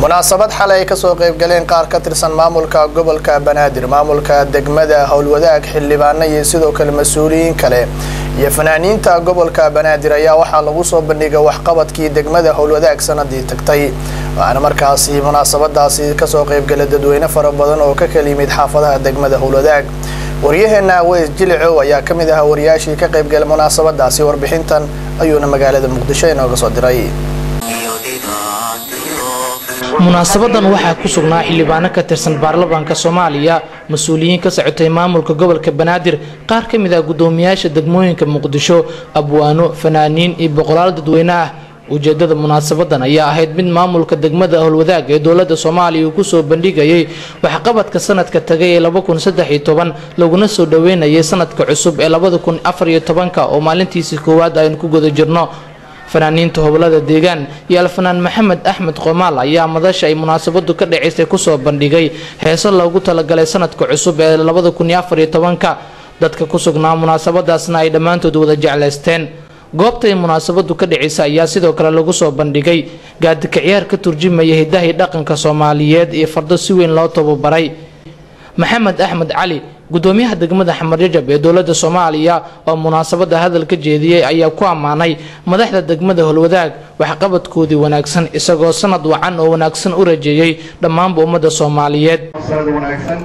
munaasabad xalay ay kasoo qaybgaleen qaar ka tirsan maamulka gobolka banaadir maamulka degmada howlwadaag xildhibaano iyo sidoo kale mas-uuliyiin kale iyo fanaaniinta gobolka banaadir ayaa waxaa lagu soo bandhigay waxqabadkii degmada howlwadaag sanadii tagtay waxaana markaasi munaasabadaasi kasoo qaybgalay dadweyne fara badan oo ka kala yimid xaafadaha degmada howlwadaag waryaheena weys jilicow ayaa ka mid ahaa wariyaashii ka qaybgalay munaasabadaasi warbixintan ayuuna magaalada muqdisho inooga soo diray munaasabadan waxaa ku sugnaa xildhibaano ka tirsan baarlamaanka soomaaliya mas-uuliyiin ka socotay maamulka gobolka banaadir qaar ka mid ah guddoomiyaasha degmooyinka muqdisho abwaano fanaaniin iyo boqolaal dadweyne ah ujeedada munaasabadan ayaa ahayd mid maamulka degmada howlwadaag ee dowlada soomaaliya uu kusoo bandhigayay waxqabadka sanadka tagay ee laguna soo dhaweynayay sanadka cusub ee oo maalintiisii koowaad aynu ku guda jirno fanaaniinta hobolada deegaan iyo alfanaan maxamed axmed qomaal ayaa madasha ay munaasabadu ka dhacaysay kusoo bandhigay heeso loogu talagalay sanadka cusub ee dadka ku sugnaa munaasabadaasna ay dhammaantood wada jeclaysteen goobtay munaasabadu ka dhacaysa ayaa sidoo kale lagu soo bandhigay gaadika ciyaar ka turjumaya hidahay dhaqanka soomaaliyeed iyo fardo si weyn loo tababaray maxamed axmed cali gudoomiyaha degmada xamarjajab ee dowlada soomaaliya oo munaasabada hadal ka jeediyey ayaa ku ammaanay madaxda degmada holwadaag waxqabadkoodii wanaagsan isagoo sanad wacan oo wanaagsan u rajeeyey dhammaanba ummadda soomaaliyeed wanaagsan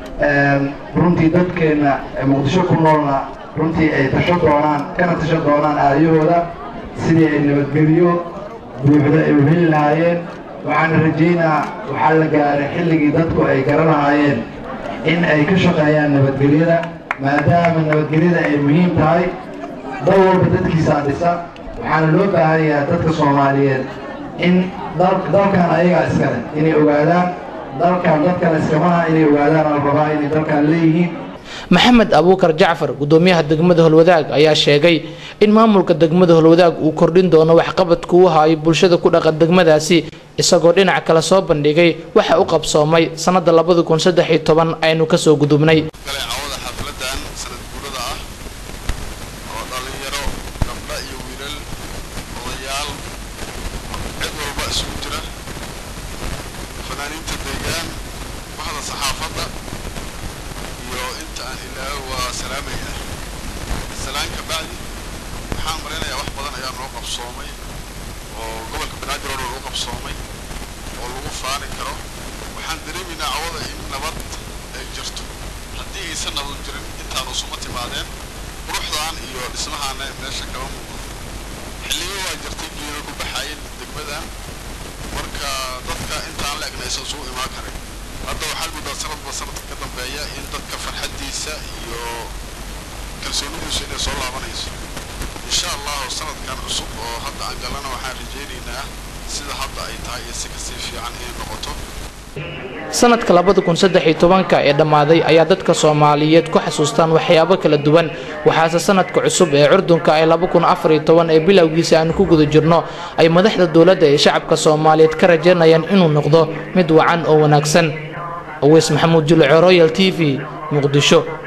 runtii dadkeenna muqdisho ku noolna runtii ay tasho doonaan kana tasho doonaan aayahooda sidii ay nabadgelyo buuxda ay u heli lahaayeen waxaana rajaynaa waxaa la gaaray xilligii dadku ay garanaayeen in ay ka shaqeeyaan nabadgelyada maadaama nabadgelyada ay muhiim tahay dal walba dadkiisaa dhisa waxaana loo baahan yahay dadka soomaaliyeed in dalkan ayagaa iskale inay ogaadaan dalkan dadkan iskamaha inay ogaadaan al rabaa inay dalkan leeyihiin maxamed abuukar jacfar gudoomiyaha degmada holwadaag ayaa sheegay in maamulka degmada holwadaag uu kordhin doono waxqabadka u hayo bulshada ku dhaqan degmadaasi isagoo dhinac kale soo bandhigay waxa u qabsoomay sannada aynu kasoo gudubnay cawada xafladan sanad guurada ah oo dhallinyaro gabdha iyo wiilal odayaal cid walba isugu jira fanaaniinta deegaan baxda saxaafadda iyo inta aan ilaaho waa salaamayna salaan ka bacdi waxaan malaynayaa wax badan ayaa noo qabsoomay oo gobolka banaadir oo dhan u qabsoomay oo lagu faani karo waxaan dareemaynaa cawada in nabad ay jirto haddii aysan nabad jirin intaan usuma timaadeen quruxdan iyo dhismahaana meesha kama muuqdo xilliyo waa jirtay geeda ku baxaayeen degmadan marka dadka intaan la egna aysan isugu imaan karin hadda waxaad muddaa sanadba sanadka ka dambeeya in dadka farxaddiisa iyo kalsoonidiisu inay soo laabanayso insha allahu sanadkan cusub oo hadda aan galana waxaan rajaynaynaa sida hadda ay tahay iyo si kasii fiican inay noqoto sanadka ee dhammaaday ayaa dadka soomaaliyeed ku xasuustaan waxyaabo kala duwan waxaase sanadka cusub ee curdunka ee ee bilowgiisa aanu ku guda jirno ay madaxda dowladda ee shacabka soomaaliyeed ka rajaynayaan inuu noqdo mid wacan oo wanaagsan aweys maxamuud juluco royal t v muqdisho